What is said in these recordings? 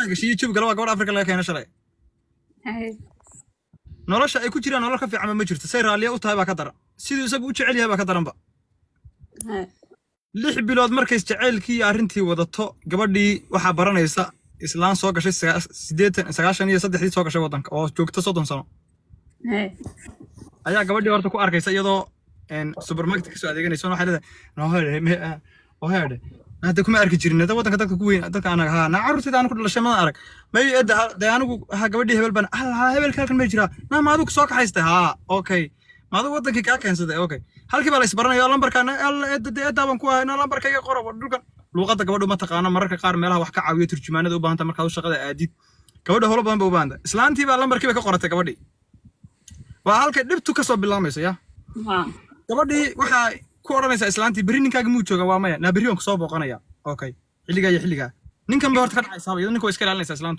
dhex gashay iyo jawiga waa gabadh afrika laga keena shalay Hay. nolosha ay ku jiraan nolol ka fiicanba ma jirto say raalliya u tahay baa ka daran siduu isagu u jecel yahay baa ka daranba Hay. lix bilood markay jaceylkii iyo arrintii wadato gabadhii waxaa baranaysa islaan soo gashay sagaa- siddeetan sagaashan iyo saddexdii soo gashay waddanka oo joogta soddon sano Hay. ayaa gabadhii horta ku arkaysa iyadoo een, supermarket kasoo adeeganaysa waxay leedahay nohede me oheede hadda kuma arki jirin hada waddanka dadka ku weyn dadka anaga haa naa carruurtayda anu ku dhalashay madan arag may edda ha- dee anigu ha gabadhii hebel baan allah hebelka halkan may jiraa naa ma adigu soo kaxaystay haa okay ma adigu waddankii kaa keensaday okay halkii baa la isbaranaya lambarka alla edda dee eddaa baan ku ahay na lambarka iga qoro dhulkan luuqadda gabadhu ma taqaana mararka qaar meelaha wax ka caawiyo turjumaanada u baahanta markaad u shaqada aadid gabadha howlo badan ba u baahanta islaantii baa lambarkii bay ka qoratay gabadhii waa halkay dhibtu kasoo bilaamayso ya Ha. gabadhii waxaa ku odhanaysaa islaantii berri ninkaaga muu jooga waa maya naa berri waan kusoo booqanaya okay xilligaa iyo xilligaa ninkan bay horta ka dhacaysaaba iyadoo ninka way iska ilaalinaysaa islaantu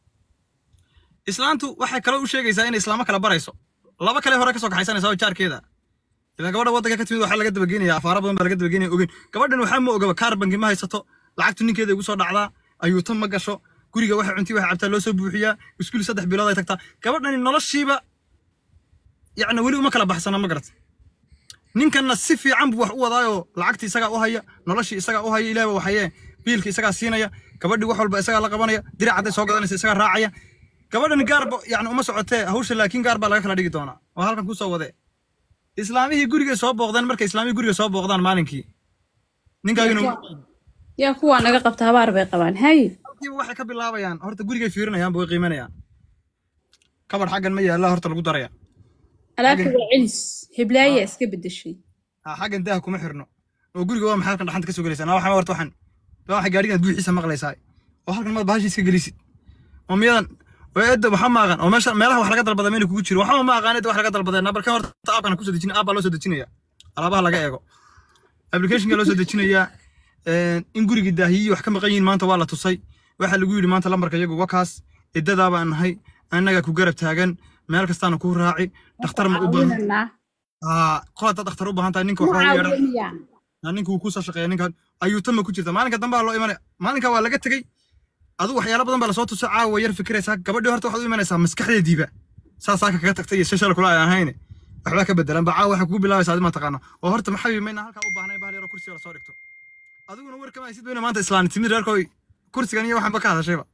islaantu waxay kaloo u sheegaysaa inay islaamo kala barayso laba kale hore kasoo kaxaysanaysaa oo jaarkeeda ilaan gabadha waddanka ka timid waxaa laga dabageynaya afaara badan baa laga dabageynaya ogeyn gabadhan waxaa ma ogaba kaar bangi ma haysato lacagtu ninkeeda igu soo dhacdaa ayuuta ma gasho guriga waxay cuntii waxay cabtaa loo soo buuxiyaa iskuul saddex bilood ay tagtaa gabadhani noloshiiba yacni weli uma kala baxsana ma garata ninkanna si fiican buu wax u wadaayoo lacagtii isagaa u haya noloshii isagaa u haya ilaahba waxayee biilka isagaa siinaya gabadhii wax walba isagaa la qabanaya dirac hadday soo gadanaysa isagaa raacaya gabadhan gaarba yani uma socotee hawsha laakiin gaar baa laga kala dhigi doonaa oo halkan kusoo wadee islaamihii gurigay soo booqdeen markay islaamihii guriga soo booqdaan maalinkii ninkaagina yaa kuwaa naga qabta habaar bay qabaan hay kiiba waxay ka bilaabayaan horta gurigay fiirinayaan way qiimanayaan kabar xaggan ma yaalla horta lagu daraya alaabta waa celis heblaaya iska bedeshay ha xaggan daaha kuma xirno oo guriga waa maxay halkan dhaxanta ka soo gelaysaa naa waxaa horta waxan waa waxay gaadhigan buuxiisa maqlaysaa oo halkan maad bahasha iska gelisid oo miyadan oo eedda waxa ma aqaan oo meesha meelaha wax laga dalbada meel kugu jiro waxba ma aqaan eedda wax laga dalbadee nabarka horta aabkan ku soo dejin aab baa loo soo dejinaya alaabaha laga eego applicationka loo soo dejinaya in gurigii daahiyii wax ka maqan yihiin maanta waa la tusay waxaa lagu yidhi maanta lambarka iyagu wakaas iddadaa baan nahay annagaa ku garab taagan meel kastaana kuu raaci dhakhtar ma u baahan aa qol haddaad dhakhtar u baahan tahay ninka waxaa u yeedhan ninka wuu kusoo shaqeeya ninka ayuuta ma ku jirta maalinka dambe loo imanaya maalinka waa laga tegey adigu waxyaalo badan baa lasoo tuso caawa yar fikiraysaa gabadhii horta waxaad u imanaysaa maskaxdeediiba saasaa ka kaga tagtay iyo shashal kula aan ahayne waxbaa ka bedelan ba caawa waxaa kugu bilaabaysaa adi ma taqaana oo horta maxaa mayna halkaa u baahnay bahal yaroo kursiga lasoo dhigto adiguna war kama haysid weyna maanta islaani timid reerkooy kursigan iyo waxaanba ka hadashayba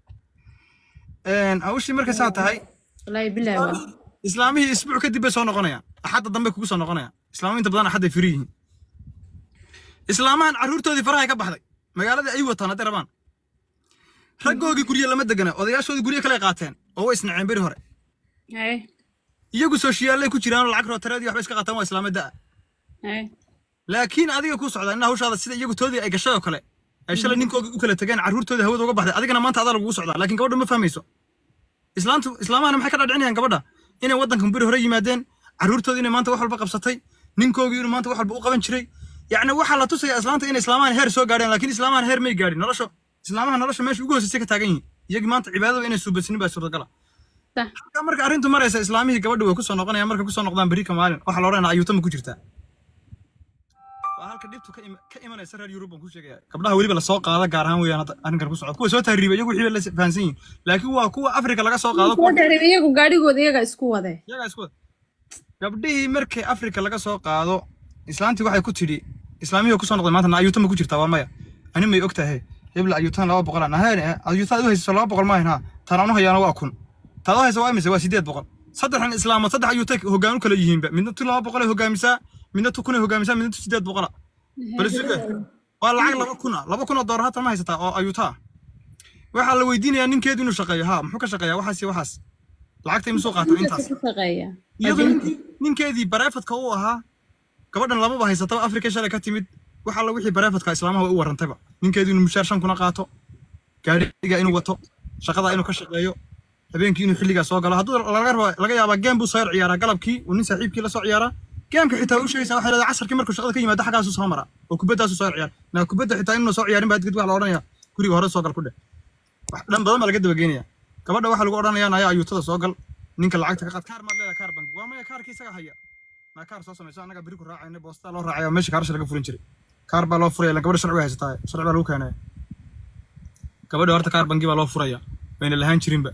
hawshii markay saa tahay wallaahi bilaahi waa islaamihii isbuuc kadib bay soo noqonayaan axadda dambe kugu soo noqonayaan islaamo inta badan axadday firi yihiin islaamahan carruurtoodii farahay ka baxday magaaladii ay wataan hadday rabaan raggoogii gurye lama degana odayaashoodii gurye kale qaateen oo way isnaceen beri hore hay iyagu sooshiyaallay ku jiraan oo lacag rootareedii waxba iska qaataan waa islaamo da'a hay laakiin adiga ku socda inna hawshaada sida iyagu toodii ay gashay oo kale ay shalay ninkoogii u kala tegeen carruurtoodii hawada uga baxday adigana maanta adaa lagugu socdaa laakiin gabadhu ma fahmayso islaantu islaamahana maxay ka dhadhicinayaan gabadha inay waddankan beri hore yimaadeen carruurtoodii inay maanta wax walba qabsatay ninkoogii inuu maanta wax walba u qaban jiray yacni waxaa la tusayaa islaanta inay islaamahan heer soo gaadheen laakiin islaamahan heer may gaadhin nolosha islaamaha nolosha meesha ugu hooseysay ka taagan yihiin iyagii maanta cibaadada inay suubasinin baa suurtagala Sah. halkaa marka arrintu maraysa islaamihii gabadhi way kusoo noqonayaan markay kusoo noqdaan berri ka maalin waxaa la odhanaya ayuutama ku jirtaa waa halka dhibtu ka ima- ka imanaysa reer yurub baan ku sheegaya gabdhaha weliba lasoo qaada gaar ahaan weeyaan hadda arrinkan ku socda kuwa soo tahriiba iyagu wixii bay la fahansan yihiin laakiin waa kuwa afrika laga soo qaado kuwa soo dheereed iyagu gaadhigooda iyaga isku wade iyagaa isku wada gabdhihii markay afrika laga soo qaado islaantii waxay ku tidhi islaamihii kusoo noqday maanta na ayuuta ma ku jirtaa waa maya ani may og tahay hebla ayuutan laba boqol aan ahayn ayuutaad u haysato laba boqol maahin ha taan anu hayaana waa kun taad u haysa waa imise waa sideed boqol saddexdan islaamood saddex ayuuta hoggaan u kala yihiinba midna tu laba boqolay hogaamisaa midna tu kunay hogaamisaa midna tu sideed boqola bal suga waa lacag laba kun ah laba kun oo doolar hatan ma haysataa oo ayuuta ah waxaa la weydiinayaa ninkeedu inuu shaqeeyo ha muxuu ka shaqeeyaa waxaas iyo waxaas lacagta imisuu qaataa intaas ku shaqeeya iyadoo ninkii- ninkeedii bareefadka u ahaa gabadhan lamaba haysataba afrika shalay ka timid waxa la wixii bareefadka islaamaha way u warantayba ninkeedu inuu mushaar shan kuna qaato gaadhiga inuu wato shaqada inuu ka shaqeeyo habeenkii inuu xilligaa soo galo hadduu laga rabo laga yaabaa geem buu soo yar ciyaaraa galabkii uu nin saaxiibkii la soo ciyaaraa geemka xitaa u sheegaysaa waxay leedahay casarkii markuu shaqada ka yimaado xaggaasuu soo maraa oo kubaddaasu soo yar ciyaar naa kubadda xitaa inuu soo ciyaarin baa kadib waxa la odhanayaa guriga hore soo gal ku dheh wax dhan badan baa laga dabageynaya gabadha waxaa lagu odhanayaa naya ayuutada soo gal ninka lacagta ka qaad kaar maad leedahay kaar bangi waa maya kaarkii isaga haya naa kaar soo samayso annaga beri ku raacayna boostaa loo raacaya meesha kaarasha laga furin jiray kaar baa loo furaya ilan gabadha sharci way haysataa sharci baa lagu keenaya gabadha horta kaar bangi baa loo furaya bayna lahaan jirinba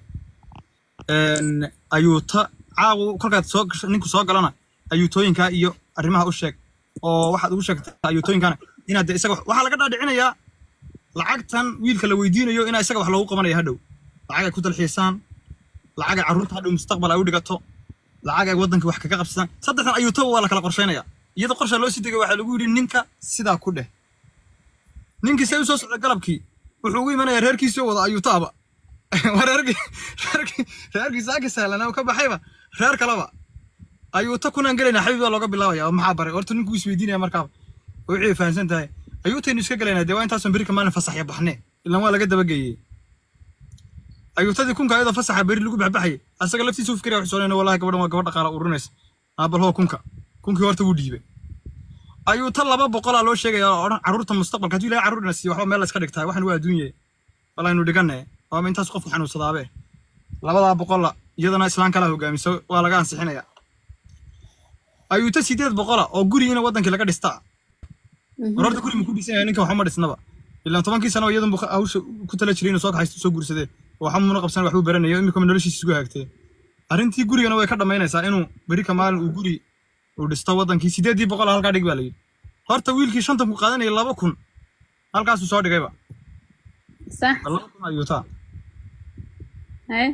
ayuuta caawu kolkaad soo gasho ninku soo galana ayuutooyinkaa iyo arrimaha u sheeg oo waxaad ugu sheegtaa ayuutooyinkana inaad dee isaga waxaa laga dhaadhicinayaa lacagtan wiilka la weydiinayo inaa isaga wax loogu qabanaya hadhow lacag ay ku dalxiisaan lacag ay carruurta hadhow mustaqbal ay u dhigato lacag ay waddanka wax kaga qabsadaan saddexdan ayuutaba waa la kala qorshaynaya iyadoo qorsha loo sii degay waxaa lagu yidhi ninka sidaa ku dheh ninkii see u soo socda galabkii wuxuu ugu imanayaa reerkiisii oo wada ayuutaaba waa reerkii reerkii reerkii saaki sahlanaa ka baxayba reer kaleba ayuuta kunaan gelaynaa xabiib baa looga bilaabaya oo maxaa baray horta ninkuu isweydiinaya markaaba oo wixii fahamsan tahay ayuutaynu iska gelaynaa dee waa intaasan berika maalin fasaxya baxne ilan waa laga dabageeyey ayuutadii kunka ayadoo fasaxa beri lagu baxbaxayay asaga laftiisa u fikiraya wuxuu soo wallahi gabadhan waa gabadh dhaqaala ururinaysa aabal hoo kunka kunkii horta wuu dhiibay ayuuta laba boqolaa loo sheegaya oo odhan carruurta mustaqbalka hadduu ilahay carruur ina siiyo waxba meel la iska dhigtaa waxan waa adduunye walaynu dhiganne waaba intaas qofku xanuunsadaabe labadaa boqolla iyadana islaan kalaa hogaamiso waa laga ansixinaya ayuuta sideed boqola oo gurigiina waddankii laga dhistaa war horta guri ma ku dhisan yahay ninka waxuma dhisnaba ilaan tobankii sano iyadun bu hawsha ku tala jiray inuu soo kaxaysto soo guursadee waxa muuna qabsan waxbuu baranayo imikama noloshiisa isku hagaagtee arrintii gurigana way ka dhammaynaysaa inuu berika maalin uu guri uu dhisto waddankii sideeddii boqol halkaa dhig baa la yidhi horta wiilkii shantan ku qaadanaya laba kun halkaasuu soo dhigayba صح laba kun ayuutaa هاي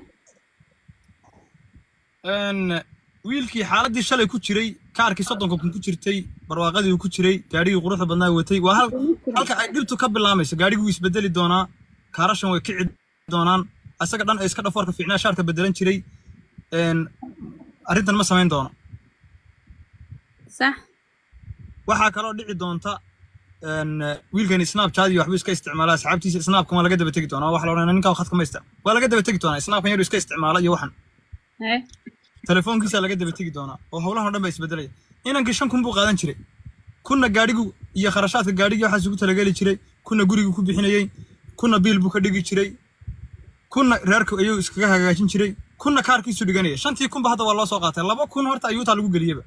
wiilkii xaaladii shalay ku jiray kaarkii soddonka kun ku jirtay barwaaqadii uu ku jiray gaadhigii quruxda badnaa watay waa hal halka ay dhibtu ka bilaamayso gaadhigii wuu isbedeli doonaa kaarashan way kici doonaan asaga dhan ay iska dhafoorka fiicnaa shaarka bedelan jiray arrintan ma samayn doono صح waxaa kaloo dhici doonta wiilkani snapchat iyo waxbuu iska isticmaalaa asxaabtiisa snapkan waa laga daba tegi doonaa waxa la odhanaya ninkaa khadka ma isticmaal waa laga daba tegi doonaa snapkan yaru iska isticmaala iyo waxan هاي telefoonkiisa laga daba tegi doonaa oo howlahan o dhan baa isbedelaya inankii shan kun buu qaadan jiray kunna gaadhigu iyo kharashaadka gaadhigii waxaas ugu talageli jiray kunna gurigu ku bixinayey kunna biil buu ka dhigi jiray kunna reerka ayuu iskaga hagaajin jiray kunna kaarkiisu dhiganaya shantii kunba hadda waa loo soo qaatay laba kun horta ayuutaa lagu geliyeba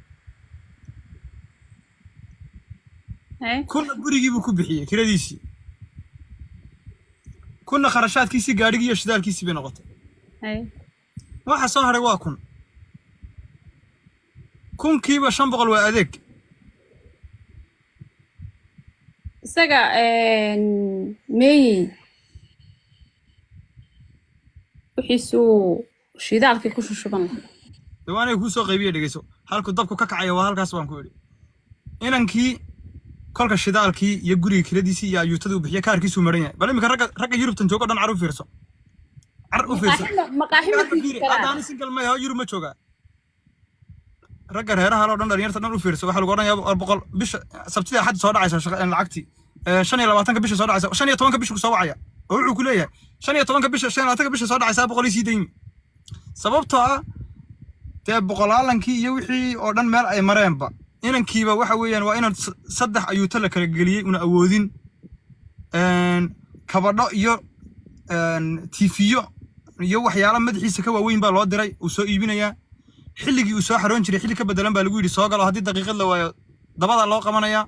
هاي kunna gurigii buu ku bixiyey kiradiisii kunna kharashaadkiisii gaadhigii iyo shidaalkiisii bay noqotay هاي waxa soo hadhay waa kun kunkiiba shan boqol waa adeeg isaga meeyi wixiisuu shidaalkii ku shushuban lahaa dee waa aniga kuu soo qaybiya dhegeyso halku dabku ka kacaya waa halkaas baan ku idhi inankii kolka shidaalkii iyo guriga kiradiisii iyo ayuutadii u bixiya kaarkiisuu maran yahay bal iminka ragga ragga yurubtan joogo dhan car u fiirso car u fiirso maqaaxi ma Hadda fiiri, hadda ani single ma yaho yurub ma joogaa ragga reeraha loo dhan dhalinyarta dhan u fiirso waxaa lagu odhanayaa war boqol bisha sabtidii axadda soo dhacaysa shaqa- lacagtii Eh, shan iyo labaatanka bisha soo dhacaysa shan iyo tobanka bisha ku soo wacaya oo wuxuu ku leeyahay shan iyo tobanka bisha shan iyo labaatanka bisha soo dhacaysaa boqol iyo sii daymi sababtoo ah dee boqolaalankii iyo wixii oo dhan meel ay mareenba inankiiba waxa weeyaan waa inaan s- saddex ayuuto la kala geliyey una awoodin Een, kabadho iyo een, tiifiyo iyo waxyaalo madaxiisa ka waaweyn baa loo diray uu soo iibinayaa xilligii uu soo xaroon jiray xilli ka bedelan baa lagu yidhi soo galo haddii daqiiqad la waayo dabadaa loo qabanayaa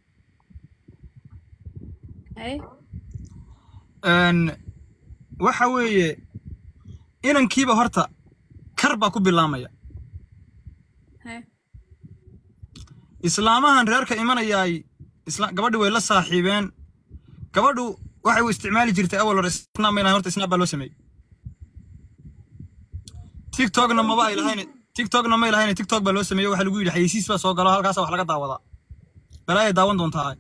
هاي Een, waxa weeye inankiiba horta kar baa ku bilaamaya هاي islaamahan reerka imanayaay isla gabadhi way la saaxiibeen gabadhu waxay u isticmaali jirtay awal hore snap mayna horta snap baa loo sameeyey tiktokna maba ay lahayn tiktokna may lahayn tiktok baa loo sameeyey waxaa lagu yidhi xayeysiis baa soo galo halkaasa wax laga daawadaa balaayay daawan doontaa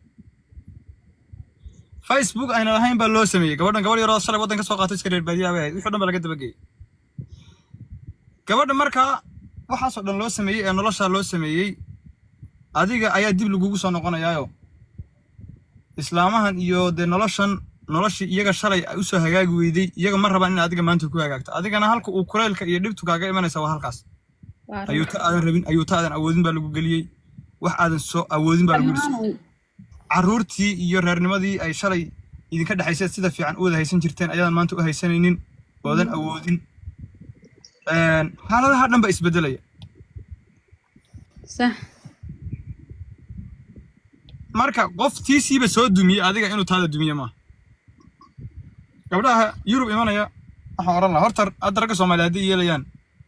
facebook ayna lahayn baa loo sameeyey gabadhan gabadh yaroo shalay waddan ka soo qaatay iska reer baadiyaha bay ahayd wixii o dhan baa laga dabageeyey gabadha markaa waxaasoo dhan loo sameeyey ee noloshaa loo sameeyey adiga ayaa dib lagugu soo noqonayaayo islaamahan iyo dee noloshan noloshii iyaga shalay ay usoo hagaagi weyday iyaga ma rabaan in adiga maanta ku hagaagto adigana halka uu kuleylka iyo dhibtu kaaga imanaysa waa halkaas ayuuta aadan rabin ayuuta aadan awoodin baa lagu geliyey wax aadan soo awoodin baa lagu geliyey carruurtii iyo reernimadii ay shalay idinka dhexaysay sida fiican u wada haysan jirteen ayaadan maanta u haysanaynin oodan awoodin Een, xaaladaha dhan baa isbedelaya صح marka qof tiisiiba soo dumiyey adiga inuu taada dumiye maaha gabdhaha yurub imanaya waxaan oran lahaa horta hadda ragga soomaaliya haddii yeelayaan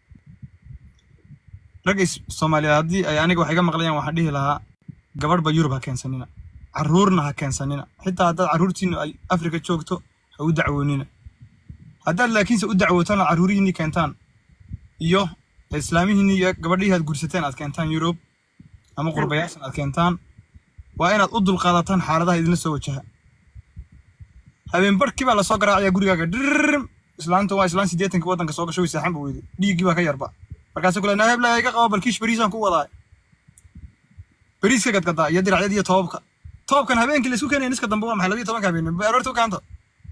ragga is- soomaaliya haddii ay aniga wax iga maqlayaan waxaan dhihi lahaa gabadhba yurub ha keensanina carruurna ha keensanina xitaa haddaad carruurtiinu ay afrika joogto ha u dacwoonina haddaad laakiinse u dacwootana carruurihiinii keentaan iyo islaamihiinii iyo gabadhihii aad gursateen aad keentaan yurub ama qurbayaashan aad keentaan waa inaad u dulqaadataan xaaladaha idinla soo wajaha habeen barhkii baa lasoo garaacaya gurigaaga dhirrim islaanta waa islaan siddeetankii waddanka soo gasho way seexan ba weyday dhiiggii baa ka yarba markaasuu kule naa hebla iga qabo balkiish beriisaan ku wadaa beriiska gadgadaa iyo diracyada iyo toobabka toobkan habeenkii laysku keenaya niska dambe waa maxay labiyo tobanka habeen aroorta u kaanto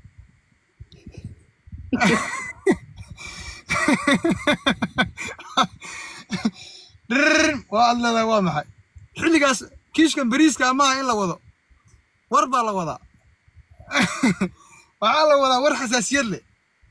dhirrim waa aad leedahay waa maxay xilligaas kiishkan beriiska maaha in la wado war baa la wadaa waxaa la wadaa war xasaasiyad leh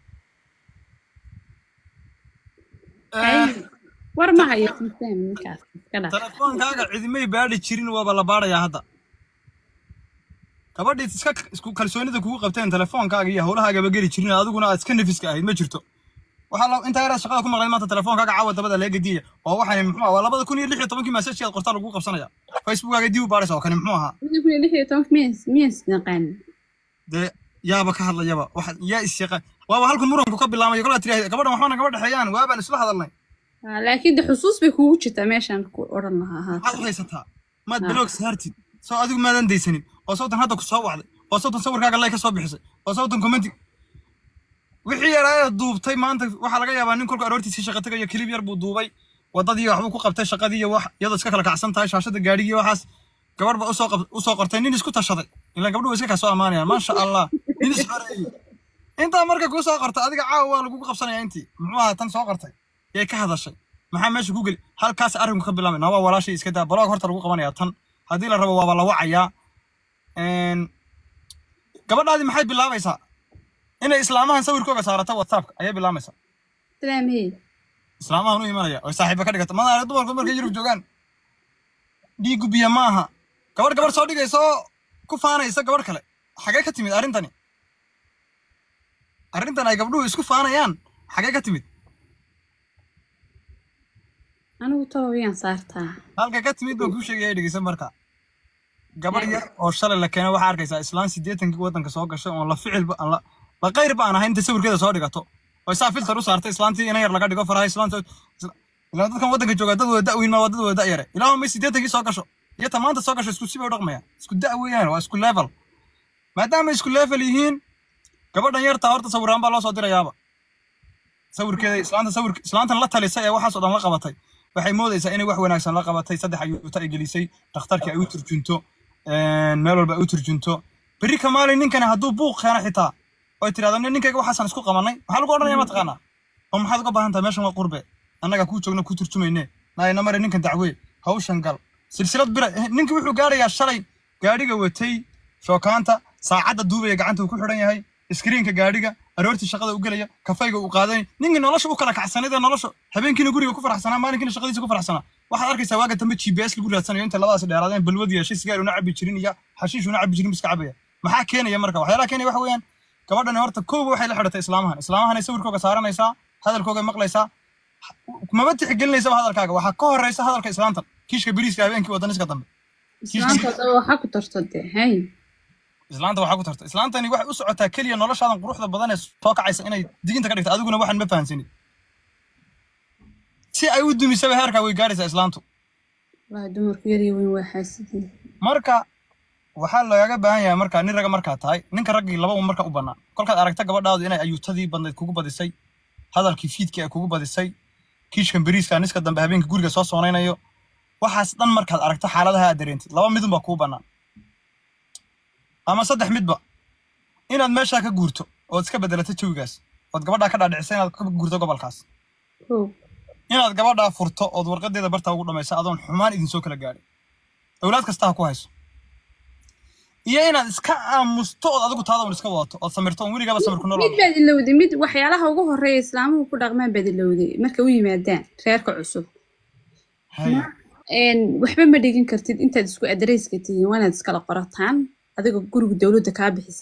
Ay, war ma hayo system ninkaas iska dhaaf telefoonkaaga cidimay baadhi jirin waaba la baadhayaa hadda gabadhii iska isku kalsoonida kugu qabteen telefoonkaaga iyo howlahaagaba geli jirin adiguna aad iska nafiska ahayd ma jirto waxaa la intaa yaraad shaqada ku maqlay maanta telefoonkaaga caawa dabada laga gediya oo waxaan muxuu ahaa waa labada kun iyo lix iyo tobankii message aad qortaa lagu qabsanaya facebookaaga dib u baadhaysa oo kani muxuu ahaa Lix kun iyo lix iyo tobanka miyas miyas naqaan dee yaaba ka hadlayaba waxa yaa is yaqaan waaba halkan muranku ka bilaamayo kolaa tiraahda gabadhan waxbana gaba dhexeeyaan waabaan isla hadalnay Ah, laakiin de xusuus bay kugu jirtaa meeshaan ku odhan lahaa haa maxaad u haysataa maad Ah. biloog saartid soo adigu maadan daysanin oo sawtan hadda ku soo wacday oo sawtan sawirkaaga lay ka soo bixisay oo sawtan commenti wixii yaraa duubtay maanta waxaa laga yaabaa nin kolka aroortiisii shaqa tagayo kilib yar buu duubay wadadii waxbuu ku qabtay shaqadii iyo wax iyadoo iska kala kacsan tahay shaashada gaadhigii waxaas gabarh ba usoo qab- usoo qortay nin isku tashaday ilaan gabdhuhu iska kaa soo ammaanayaan maasha allah nin is xoreeyey intaa marka kuu soo qortay adiga caawa waa lagugu qabsanaya intii muxuu ahaa tan soo qortay yay ka hadashay maxaa meesha ku geli halkaas arrinku ka bilaabay naa waa walaashay iska daa baloog horta lagu qabanayaa tan haddii la rabo waaba la wacayaa Een, gabadhaadii maxay bilaabaysaa inay islaamahan sawirkooga saarata whatsappka ayay bilaabaysaa salaamhey islaamahan u imanaya oo saaxiiba ka dhigata madaane dumarku markay yurub joogaan dhiigu biyo ma aha gabadh gabadh soo dhigaysa oo ku faanaysa gabadh kale xagee ka timid arrintani arrintan ay gabdhuhu isku faanayaan xagee ka timid anigu tobabiyaan saartaa halka ka timid baan kuu sheegaya dhegeysan marka gabadh yar oo shalay la keenay waxaa arkaysaa islaan siddeetankii waddanka soo gashay oon la ficilba aan la la qayr ba aan ahayn inta sawirkeeda soo dhigato oo isaa filter u saartay islaantii ina yar laga dhigo faraha islaanta isla- ilaa dadkan waddanka jooga dad wada da'weyn ma waa dad wada da' yare ilaa may siddeetankii soo gasho iyo ta maanta soo gasho isku sibay u dhaqmayaan isku da' weeyaan waa isku level maadaama isku level yihiin gabadhan yartaa horta sawiraan baa loo soo dirayaaba sawirkeeda islaanta sawir islaantan la talisay ee waxaas oo dhan la qabatay waxay moodaysaa inay wax wanaagsan la qabatay saddex ayuuta ay gelisay dhakhtarkii ay u turjunto een, meel walba ay u turjunto berri ka maalin ninkani hadduu buuq keeno xitaa oy tidhahdo "Nin- ninkayga waxaasaan isku qabanay maxaa lagu odhanaya mataqaanaa oo maxaad uga baahan tahay meeshan waa qurbe annaga kuu joogna kuu turjumayne naayna mare ninkan dacwee hawshan gal silsilad bira eh, ninkii wuxuu gaarayaa shalay gaadhiga watay shookaanta saacadda duubaya gacanta uu ku xidhan yahay iskriinka gaadhiga aroortii shaqada u gelaya kafayga uu qaadanay ninkii nolosha u kala kacsanayd ee nolosha habeenkiina guriga ku faraxsanaa maalinkiina shaqadiisa ku faraxsanaa waxaad arkaysaa waaga dambe g p s lagu raadsanayo inta labadaas dheeraadeen balwad yeeshay sigaar una cabi jirin iyo xashiish una cabi jirin iska cabaya maxaa keenaya marka waxyaalaha keenaya waxa weeyaan gabadhani horta kooba waxay la xidhatay islaamahan islaamahanay sawirkooga saaranaysaa hadalkooga maqlaysaa maba tixgelinaysaba hadalkaaga waxaa ka horeysa hadalka islaantan kiishka beriiska habeenkii wadaniska dambe islaanta daba waxaa ku tarto de hay islaanta waxaa ku tarta islaantani waxay u socotaa keliya noloshaadan quruxda badan ee soo kacaysa inay diginta ka dhigta adiguna waxaan ma fahansanin si ay u dumisaba heerkaa way gaaraysaa islaantu waa dumarku yar iyo weyn waa xaasidin marka waxaa lagaga baahan yahay marka nin raga markaa tahay ninka raggii laba un marka u bannaan kolkaad aragta gabadhaadu inay ayuutadii badnayd kugu badisay hadalkii fiidkii ay kugu badisay kiishkan beriiska niska dambe habeenka guriga soo soonaynayo waxaas dhan markaad aragto xaaladaha aad dareentid laba midun baa kuu bannaan ama saddex midba inaad meeshaa ka guurto ood iska bedelato jawigaas ood gabadhaa ka dhaadhicisay inaad ka guurto gobolkaas kow inaad gabadhaa furto ood warqadeeda bartaa ugu dhamayso adoon xumaan idinsoo kala gaadhin awlaad kasta ha ku hayso iyo inaad iska aamusto ood adigu taada un iska wadato ood samirto oon weligaaba samir ku mid nolol baad ilowday mid waxyaalaha ugu horeeya islaamuhu ku dhaqmaan baad ilowday markay u yimaadaan reerka cusub Hay. Een, waxba ma dhigin kartid intaad isku adareyska tihiin waa inaad iskala qorataan adigoo guriga dowladda kaa bixisaa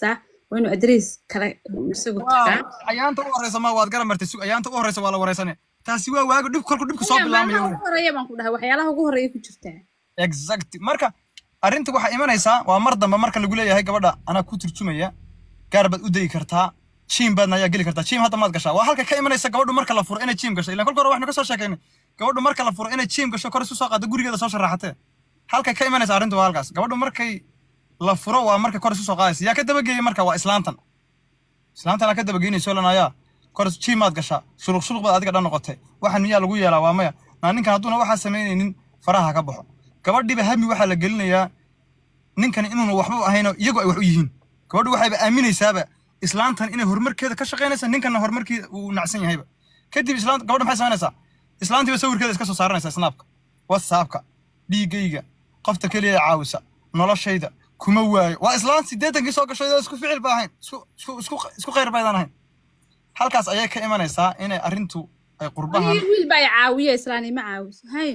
waa inuu adrees kale isagu tagaa ayaanta u horeysa ma waad garan martay sug ayaanta u horeysa waa la wareysane taasi waa waago dhib kolku dhibku soo bilaamayo ugu horeeya baan ku dhahay waxyaalaha ugu horeeya ku jirtaa exact marka arrinta waxaa imanaysaa waa mar dambe marka lagu leeyahay gabadha anaa ku turjumaya gaar baad u dayi kartaa jiim baadna ayaa geli kartaa jiim hadda maad gashaa waa halka ka imanaysa gabadhu marka la furo inay jiim gasho ilaan kolka hore waxnu ka soo sheekaynay gabadhu marka la furo inay jiim gasho kor isu soo qaado gurigeeda soo sharaxatee halka ka imanaysa arrintu waa halkaas gabadhu markay la furo waa marka kor isu soo qaadaysa yaa ka dabageeyey marka waa islaantan islaantan aa ka dabageynayso lanayaa kor jiim maad gashaa shuluq shuluq baad adiga dhan noqotay waxaan miyaa lagu yeelaa waa maya naa ninkan hadduuna waxaa samaynaynin faraha ka baxo gabadhiiba hami waxaa la gelinayaa ninkan inuuna waxba ahayno iyagu ay wax u yihiin gabadhu waxayba aaminaysaaba islaantan inay horumarkeeda ka shaqaynaysa ninkanna horumarkeeda uu nacsan yahayba kadib islaanta gabadha maxay samaynaysaa islaantiiba sawirkeeda iska soo saaranaysaa snaabka whatsappka dhiigayga qofta keliya ee caawisa noloshayda kuma waayo waa islaan siddeetankii soo gashay isku ficil ba ahayn isku isku isku isku khayr baydaan ahayn halkaas ayay ka imanaysaa inay arrintu ay qurbahan Wiil- wiil baa i caawiya islaani ma caawiso hay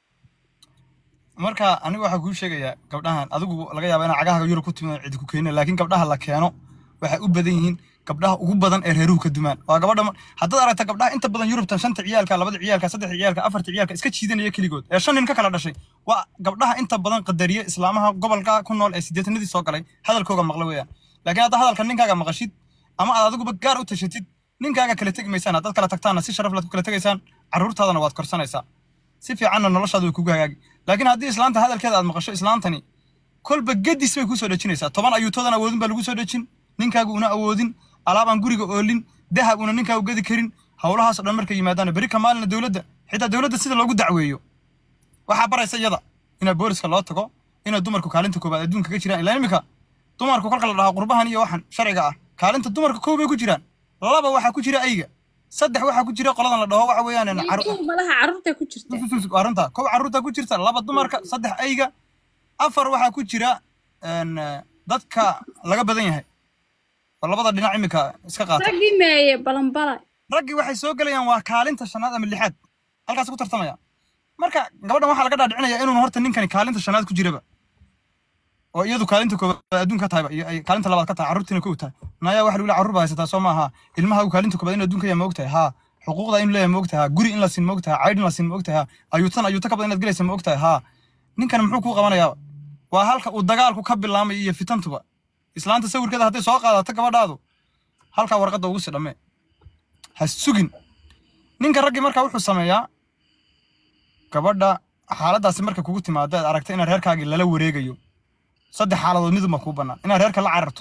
marka anigu waxaa kuu sheegayaa gabdhahan adigu laga yaaba inaa cagaha yurub ku timid cidi ku keenin laakiin gabdhaha la keeno waxay u badan yihiin gabdhaha ugu badan ee reeruhu ka dumaan waa gabadha ma- haddaad aragta gabdhaha inta badan yurubtan shanta ciyaalka labada ciyaalka saddex ciyaalka afarta ciyaalka iska jiidanaya keligood ee shan nin ka kala dhashay waa gabdhaha inta badan qadariye islaamaha gobolka ku nool ee siddeetanadii soo galay hadalkooga maqla weeyaan laakiin hadda hadalka ninkaaga maqashid ama aad adiguba gaar u tashatid ninkaaga kala tegi maysaan haddaad kala tagtaanna si sharaf laad ku kala tegaysaan carruurtaadana waad korsanaysaa si fiicanna noloshaada way kugu hagaagi laakiin haddii islaanta hadalkeeda aad maqasho islaantani kolba gedis bay kusoo dhejinaysaa toban ayuutoodan awoodin baa lagu soo dhejin ninkaagu una awoodin alaabaan guriga oolin dahab una ninkaagu gedi karin howlahaas oo dhan markay yimaadaan beri ka maalina dowladda xitaa dowladda sida loogu dacweeyo waxaa baraysa iyada inaa booliska loo tago inay dumarku kaalinta koobaad adduunka ka jiraan ilaa imika dumarku kolka la dhahaa qurbahan iyo waxan sharciga ah kaalinta dumarka koow bay ku jiraan laba waxaa ku jira ayga saddex waxaa ku jira qoladan la dhaho waxa weeyaan caru- Wiilku malaha carruurta ku jirta waa runta kow carruurta ku jirta laba dumarka saddex ayga afar waxaa ku jira een, eh, dadka laga badan yahay oo labada dhinac imika iska qaata raggii meeye balanbala raggii waxay soo gelayaan waa kaalinta shanaad ama lixaad halkaas ku tartamaya marka gabadhan waxaa laga dhaadhicinaya inuun horta ninkani kaalinta shanaad ku jiraba oo iyadu kaalinta koobaad adduunka tahayba iyo ay kaalinta labaad ka tahay carruurtiina kow tahay naya waxa lagu leeyahay carruur baa haysataa soo maaha ilmaha uu kaalinta koobaad in adduunka yaa moogtahay haa xuquuqda in leeyahay moogtahay haa guri in la siin moogtahay caydh in la siin moogtahay haa ayuutan ayuuta ka badan inaad gelaysa moogtahay haa ninkan muxuu kuu qabanayaa waa halka uu dagaalku ka bilaamay iyo fitantuba islaanta sawirkeeda hadday soo qaadato gabadhaadu halkaa warqadda ugu sii dhammee ha sugin ninka raggii markaa wuxuu sameeyaa gabadha xaaladdaasi marka kugu timaado aad aragta inaad reerkaagii lala wareegayo saddex xaaladood miduma kuu bannaan inaad reerka la cararto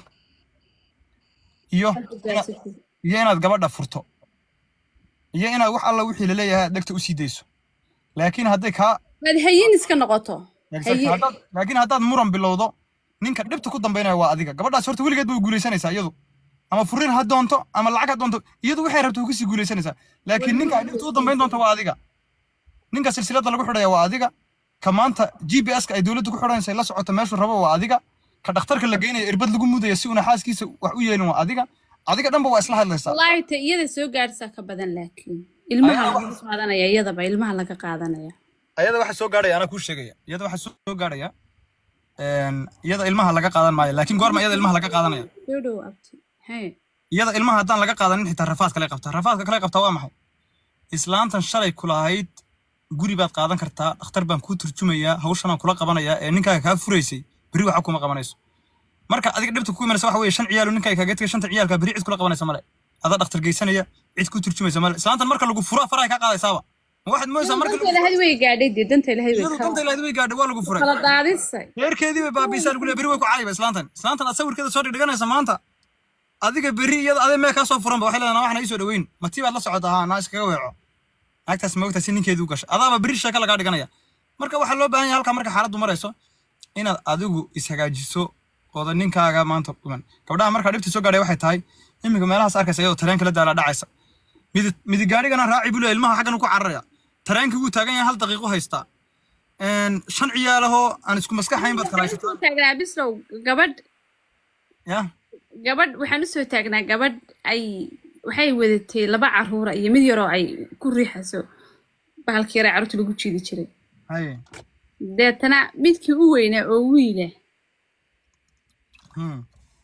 iyo ina- iyo inaad gabadha furto iyo inaad wax alla wixii laleeyahay aad dhegta usii dayso laakiin hadday kaa waad hayin iska noqoto hayin haddaad- laakiin haddaad muran bilowdo ninka dhibta ku dambaynaya waa adiga gabadhaas horta weligeed bay guulaysanaysaa iyadu ama furin ha doonto ama lacag ha doonto iyadu waxay rabto way kusii guulaysanaysaa laakiin ninka ay dhibta u dambayn doonto waa adiga ninka silsiladda lagu xidhaya waa adiga ka maanta g p s ka ay dowladdu ku xidhanaysa ay la socoto meeshuu rabo waa adiga ka dhakhtarka la geynaya irbad lagu mudaya si una xaaskiisa wax u yeelin waa adiga adiga dhanba waa isla hadlaysaa wallaahi ta iyada soo gaadhsaa ka badan laakiin ilmaha Ayaga laga qaadanaya iyadaba ilmaha laga qaadanaya ayada waxa soo gaadhaya anaa kuu sheegaya iyada waxa soo gaadhaya een, iyada ilmaha laga qaadan maayo laakiin goorma iyada ilmaha laga qaadanaya soo dhow abti hee iyada ilmaha haddaan laga qaadanin xitaa rafaad kale qabta rafaadka kale qabta waa maxay islaantan shalay kulahayd guri baad qaadan kartaa dhakhtar baan kuu turjumayaa hawshanaan kula qabanayaa ee ninkaaga kaa furaysay berri waxa kuma qabanayso marka adiga dhibta ku imanaysa waxa weeye shan ciyaalo ninkaaga kaaga tegay shanta ciyaalka berri cid kula qabanaysa male adaa dhakhtar geysanaya cid ku turjumaysa male islaantan marka lagu fura farahay kaa qaadaysaaba ma waxaad moodaysaa marka danta ilahay way gaadhay dee danta ilahay way iyadu danta ilaahdi way gaadhay waa lagu furay kala daadisay reerkeedii bay baabiisaa lagu leeyahay berri way ku caayiba islaantan islaantan aad sawirkeeda soo dhigdhiganaysa maanta adiga berri iyada adee mee kaa soo furanba waxay leedahay waxna ii soo dhaweyn matii baad la socota haa naa iskaga weeco naagtaas moogtaa si ninkeedu u gashay adaaba berri sheeka lagaa dhiganaya marka waxaa loo baahan yahay halkaa marka xaaladdu marayso inaad adigu ishagaajiso ooda ninkaaga maanta dhiman gabdhaha markaa dhibta soo gaadhay waxay tahay iminka meelahaas arkaysa iyadoo tareenka la daala dhacaysa midi midi gaadhigana raaci buu leeyahay ilmaha xaggan ku cararaya tareenkii wuu taagan yahay hal daqiiqo haystaa Een, shan ciyaalahoo aan isku maskaxayn baad kala haysataa Waxaan taagnaa bislow gabadh ya gabadh waxaan usoo taagnaa gabadh ay waxay wadatay laba caruura iyo mid yaroo ay ku riixayso bahalkii yaraa carruurta lagu jiidi jiray haye deetana midkii u weynaa oo wiila hmm.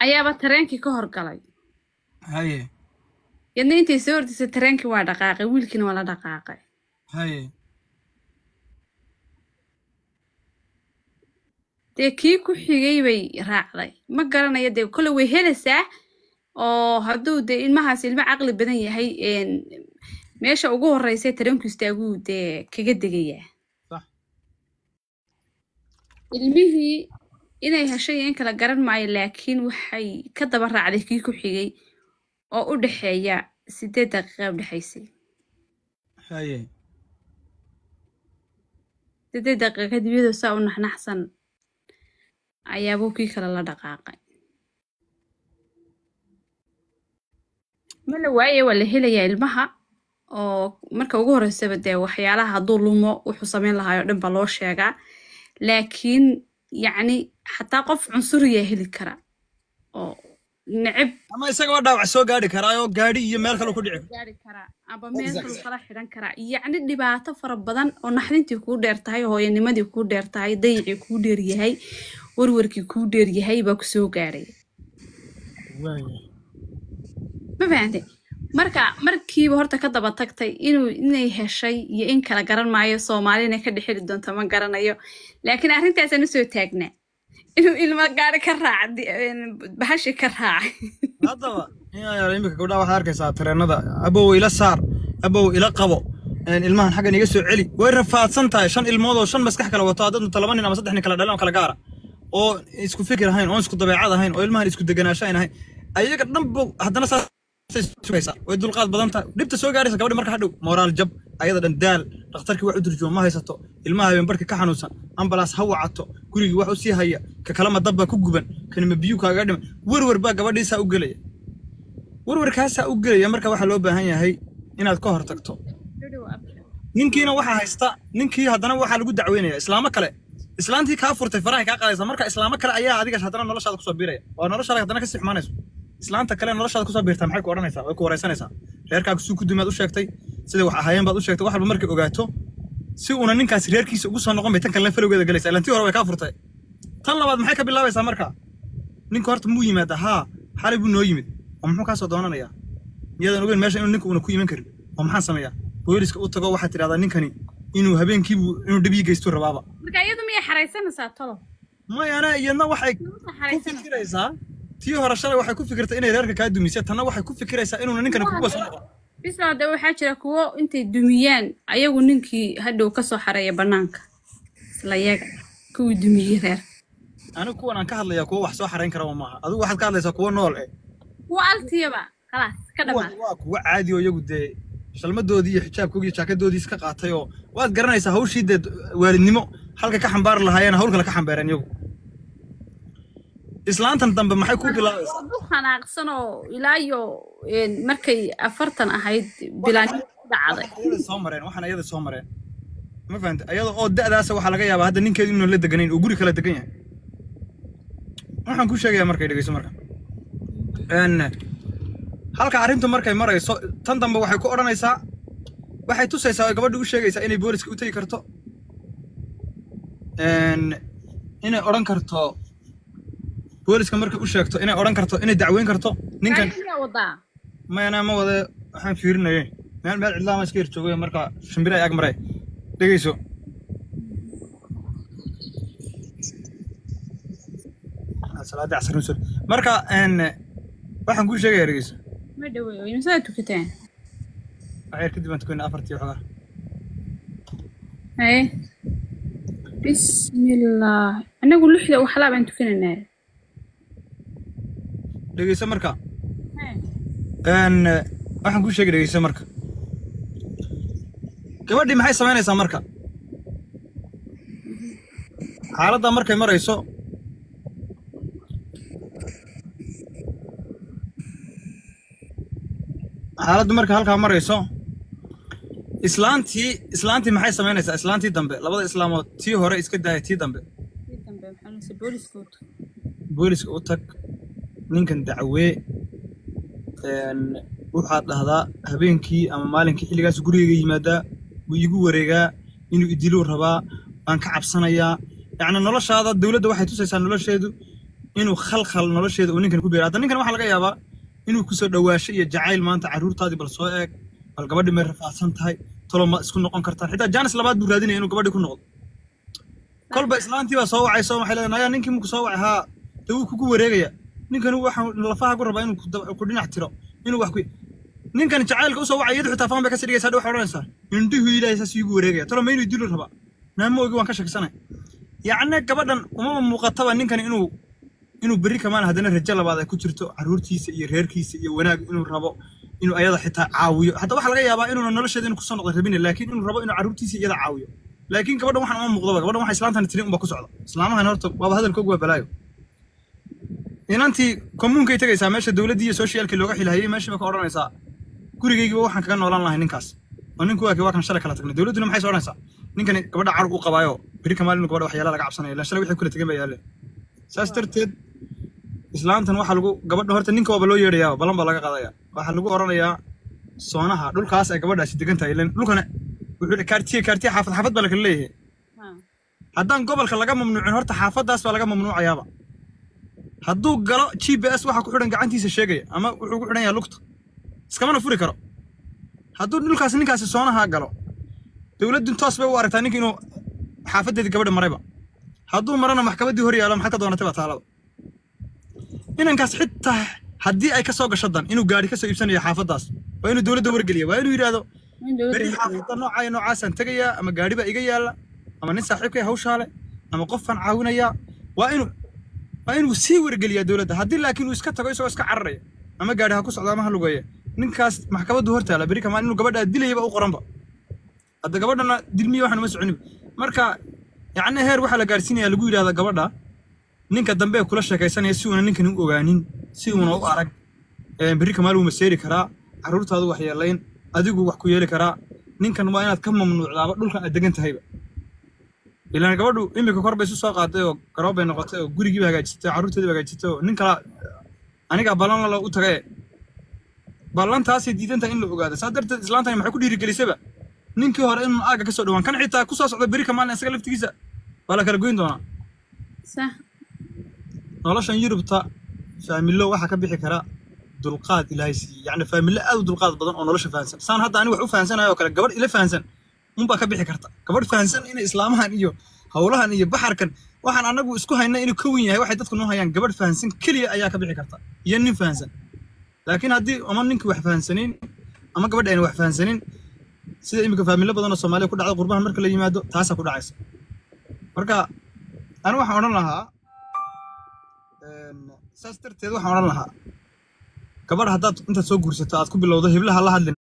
ayaaba tareenkii ka horgalay haye yadna intay soo ordisay tareenkii waa dhaqaaqay wiilkiina waa la dhaqaaqay haye dee kii ku xigay bay raacday ma garanayo dee kole way helaysaa oo hadduu dee ilmahaas ilmo caqli badan yahay een, meesha ugu horreysay tareenku istaaguu dee kaga degayaa sax ilmihii inay heshay iyo in kala garan maayo laakiin waxay ka daba raacday kii ku xigay oo u dhexeeya sideed daqiiqa u dhexaysay haye sideed daqiiqa kadib iyadoo saa u naxnaxsan ayaabuu kii kale la dhaqaaqay ma la waaye waa la helayaa ilmaha oo marka ugu horreysaba dee waxyaalaha hadduu lumo wuxuu sameyn lahaayoo dhan baa loo sheegaa laakiin yacni xataa qof cunsuriyaa heli kara oo neceb ama isagaba dhaawac soo gaadhi karaayo gaadhi iyo meel kale ku dhici karo gaari karaa aba meel kalu kala xidhan karaa yacni dhibaato fara badan oo naxdintii kuu dheer tahay hooyanimadii kuu dheer tahay dayicii kuu dheer yahay warwarkii kuu dheer yahay baa kusoo gaadhay ma fahante marka markiiba horta ka daba tagtay inuu inay heshay iyo in kala garan maayo soomaalina ka dhexeli doonto ma garanayo laakiin arrintaasaan usoo taagnaa inuu ilmo gaari ka raaca bahashi ka raacay haddaba inayaa imika gabdhaha waxaad arkaysaa tareenada abow ila saar abow ila qabo een, ilmahan xaggan iga soo celi way rafaadsan tahay shan ilmood oo shan maskax kala wato haddad laba nin ama saddex nin kala dhalan oo kala gaara oo isku fikir ahayn oo isku dabeecad ahayn oo ilmahan isku deganaansho ayn ahayn ayaga dhanba haddana saasay sugaysaa way dulqaad badan tahay dhibta soo gaaraysa gabadhi marka hadhow moraal jab ayada dhan daal dhakhtarkii wax u durjumo ma haysato ilmaha habeen barki ka xanuunsan ambalaas ha wacato gurigii wax u sii haya ka kalama dabbaa ku guban kanima biyu kaaga dhima werwer baa gabadhiisaa u gelaya werwerkaasaa u gelaya marka waxaa loo baahan yahay inaad ka hor tagto ninkiina waxaa haysta ninkii haddana waxaa lagu dacweynaya islaamo kale islaantii kaa furtay farahay kaa qaadaysa marka islaamo kale ayaa adiga haddana noloshaada kusoo biiraya oo noloshaada haddana kasii xumaanayso islaanta kale noloshaada kusoo biirtaa maxay ku odhanaysaa way ku wareysanaysaa reerkaaga suu ku dumaad u sheegtay sidai wax ahaayeen baad u sheegtay wax walba markay ogaato si uuna ninkaasi reerkiisa ugu soo noqon bay tan kalena falowgeeda galaysa ilantii hore way kaa furtay tan labaad maxay ka bilaabaysaa marka ninka horta muu yimaada haa xalay buu noo yimid oo muxuu kaa soo doonanayaa miyaadan ogeyn meesha inuu ninka uuna ku iman karin oo maxaan sameeyaa booliska u tago waxaad tidhahdaa ninkani inuu habeenkiibu inuu dhib ii geystuu rabaaba marka iyadu miyay xaraysanaysaa tolo mayana iyadna waxay ku xaraysanaysaa fikiraysaa tii hore shalay waxay ku fikirtay inay reerka kaa dumisay tanna waxay ku fikiraysaa inuuna ninkani kuwa soo noqon bisoo hadda waxaa jira kuwo intay dumiyaan ayagu ninkii hadhow ka soo xareeya bannaanka isla yaga kuwii dumiyey reerka anigu kuwan aan ka hadlayaa kuwa wax soo xarayn karaba maaha adigu waxaad ka hadlaysaa kuwa nool eh kuwa altiyaba khalaas ka kuwan dhamaad waa kuwa caadi oo iyagu dee shalmadoodii iyo xijaabkoodii iyo jaakadoodii iska qaatay oo waad garanaysaa hawshii dee waalidnimo halka ka xambaari lahaayeen hawl kale ka xambaareen iyagu islaantan dambe maxay ku bilaabaysaa du xanaaqsan oo ilaa iyo een, markay afartan ahayd bilaanimo ku dhacday waxaan ayada soo mareen waxaan ayada soo mareen ma fahanta ayada oo da'daasa waxaa laga yaabaa hadda ninkeedu inuu la deganayn oo guri kala degan yahay waxaan ku sheegayaa markay dhegeyso marka n halka arrintu markay marayso tan dambe waxay ku odhanaysaa waxay tusaysaa oo gabadha u sheegaysaa inay booliska u tegi karto n inay odhan karto booliska markay u sheegto inay odhan karto inay dacweyn karto ninkan Gaariga wadaa mayana ma wade waxaan fiirinayay meel meel cidlaama iska hirjoogay marka shimbira ay ag maray dhegeyso Ah, salaada casar nusur marka n waxaan kuu sheegaya dhegeyso ma dhaweeyo imsadaa tukataan waxyar kadib aan tukanay afartii xogaa haye bismillaah anagu lixda waxlaa baan tukanaynaa dhegeyso marka n waxaan kuu sheegay dhegeyso marka gabadhii maxay samaynaysaa marka xaaladda markay marayso xaaladdu markay halkaa marayso islaantii islaantii maxay samaynaysaa islaantii dambe labada islaamood tii hore iska daaya tii dambe Kii dambe maxaa la yidhi, booliska wata. booliska u tag ninkan dacwee n waxaad dhahdaa habeenkii ama maalinkii xilligaas gurigayga yimaadaa wuu iigu wareegaa inuu idiluu rabaa waan ka cabsanayaa yacni noloshaada dowladda waxay tusaysaa nolosheedu inuu khalkhal nolosheeda uu ninkan ku beero hadda ninkan waxaa laga yaabaa inuu kusoo dhawaasho iyo jacayl maanta carruurtaadii bal soo eeg bal gabadhii may rafaadsan tahay tolo ma isku noqon kartaan xitaa jaanis labaad buu raadinaya inuu gabadhii ku noqdo kolba islaantii baa soo wacayso waxay leedahay nayaa ninkii muku soo wacay haa dee wuu kugu wareegaya ninkani waxaa lafaha ku rabaa inuu ku dab- ku dhinac tiro inuu wax ku ninkan jacaylka usoo wacay iyadu xitaa faan bay ka sii dhigaysaa waxay odhanaysaa indhihu ilaahay saas iigu wareegaya tolo ma inuu dili rabaa naama ogi waan ka shakisanay yacni gabadhan umama muuqataba ninkani inuu inuu berri kamaan haddana rajo labaad ay ku jirto carruurtiisa iyo reerkiisa iyo wanaag inuu rabo inuu ayada xitaa caawiyo hatta waxaa laga yaabaa inuuna nolosheeda inuu kusoo noqdo rabin laakiin inuu rabo inuu carruurtiisa iyada caawiyo laakiin gabadhan waxaan uma muuqdaba gabadhan waxa islaantan tirin unba ku socda islaamahan horta waaba hadalkoogu waa balaayo inantii kommuunkay tegaysaa meesha dowladdii iyo socialkii looga xilhayay meeshii ba ka odhanaysaa gurigaygiiba waxaan kaga noolaan lahay ninkaas oo ninku waa kii waa kan shalay kala tagnay dowladduna maxay soo odhanaysaa ninkani gabadha carug u qabaayo beri kamaal inuu gabadha waxyaala laga cabsanaya ilaa shalay wixii kula tegan ba yaaleen saas darteed islaantan waxaa lagu gabadha horta ninka waaba loo yeedhayaa balan baa laga qaadaya waxaa lagu odhanayaa soonaha dhulkaas ay gabadhaasi degan tahay ilan dhulkana wuxuu kaartiye kaartiye xaafad xaafad baa lakala leeyahay haddaan gobolka laga mamnuucin horta xaafaddaas baa laga mamnuucayaaba hadduu galo g b s waxaa ku xidhan gacantiisa sheegaya ama wuxuu ku xidhan yahay lugta iskamana furi karo hadduu dhulkaas ninkaasi soonaha galo dowladdu toos bay u aragtaa ninka inuu xaafaddeedii gabadha marayba hadduu marana maxkamaddii hor yaalo maxad ka doonatay baa taalada inankaas xitaa haddii ay ka soo gasho dan inuu gaari ka soo iibsanayo xaafaddaas waa inuu dowladda wargeliya waa inuu yidhaahdo beri xaafadda noocaa iyo noocaasaan tegayaa ama gaari baa iga yaalla ama nin saaxiibkay hawshaale ama qofaan caawinayaa waa inuu waa inuu sii wargeliyaa dowladda haddii laakiin uu iska tago isagoo iska cararaya ama gaari ha ku socdo ama ha lugeeya ninkaas maxkamaddu hor taala beri kamaan inuu gabadhaa dilayaba u qoranba hadda gabadhana dilmiya waxaan uma soconin marka yacni heer waxaa la gaarsiinaya lagu yidhahda gabadha ninka dambe ee kula sheekaysanaya si uuna ninkan u ogaanin si uuna u arag ee berri kamaal wuu maseeri karaa carruurtaadu wax yeelayn adigu wax ku yeeli karaa ninkan waa inaad ka mamnuucdaaba dhulkan aad degan tahayba ilaan gabadhu imika kor bay isu soo qaaday oo garoob bay noqotay oo gurigiiba hagaajisatay oo carruurteediba hagaajisatay oo nin kala anigaa ballan lala u tagaye ballantaasay diidan tahay in la ogaado saa darteed islaantani maxay ku dhiirigelisaba ninkii hore inuu aaga ka soo dhawaan kan xitaa ku soo socda berri kamaalin isaga laftigiisa waa la kala goyn doonaa صح noloshan yurubta faamilo waxaa ka bixi kara dulqaad ilaahay siiyey yacni faamilo aad u dulqaad badan oo nolosha fahansan saan hadda aniga wax u fahansanayo oo kale gabadh ila fahansan unbaa ka bixi karta gabadh fahansan inay islaamahan iyo howlahan iyo baxarkan waxaan anagu isku hayna inuu ka wen yahay waxay dadku noo hayaan gabadh fahansan keliya ayaa ka bixi karta iyo nin fahansan laakiin haddii ama ninkii wax fahansanayn ama gabadha ayna wax fahansanin sida iminka faamilo badan oo soomaaliya ku dhacda qurbahan marka la yimaado taasaa ku dhacaysa marka anigu waxaan odhan lahaa een, saas darteed waxaan odhan lahaa gabadh haddaad intaad soo guursato aad ku bilowdo heblaha la hadlin